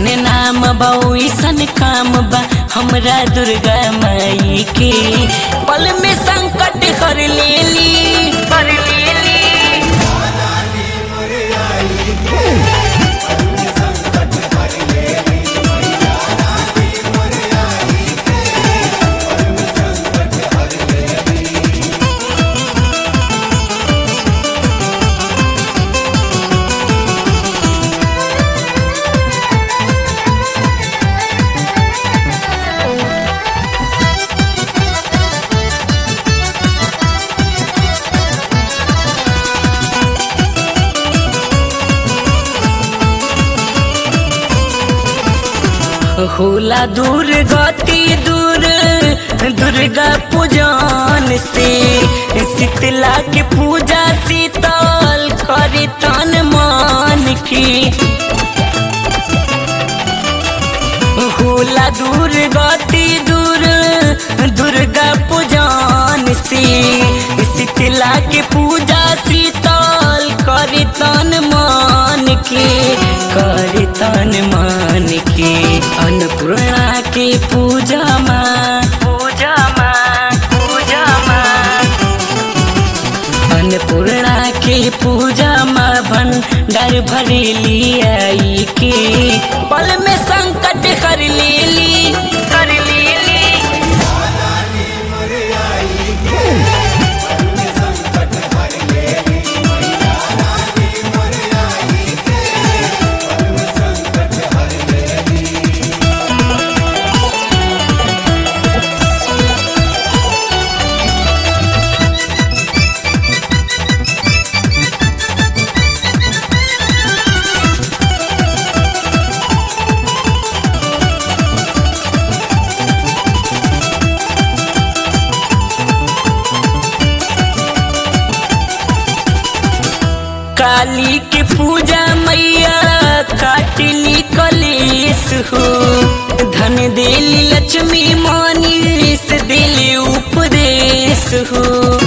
नाम बा ओइसन काम बा हमरा दुर्गा माई के पल में संकट हर लेली हर लेली होला दूर गति दूर दुर्गा पूजन से शीतला के पूजा शीतल करे तन मन की होला दूर गति दूर दुर्गा पूजन से शीतला के पूजा शीतल करे तन मन के करे तन मन के अन्नपूर्णा के पूजा माँ पूजा माँ पूजा माँ अन्नपूर्णा के पूजा माँ भंडार भरेली आई के पल में संकट कर लेली कर लेली काली के पूजा मैया काटली कलेश हो धन देली लक्ष्मी मानिस दिली उपदेश हो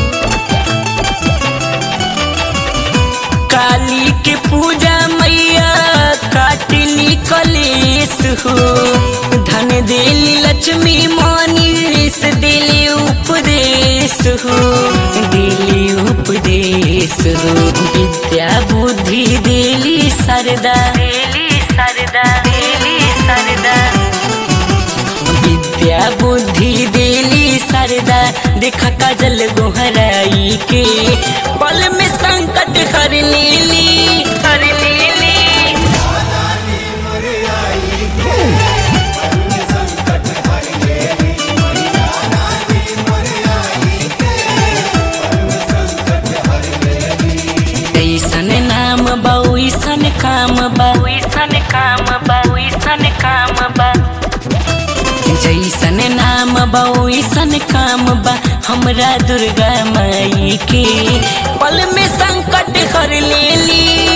काली के पूजा मैया काटली कलेश हो धन देली लक्ष्मी मानिस दिली उपदेश हो दिली उपदेश हो विद्या बुद्धि दिली सरदा दिली सरदा दिली सरदा विद्या बुद्धि दिली सरदा देखा काजल गोहराई के पल में संकट हर लेली हर लेली ऐसन नाम बा ओइसन काम बा ओइसन काम बा ओइसन काम बा जैसन नाम बा ओइसन काम बा हमरा दुर्गा माई के पल में संकट हर लेली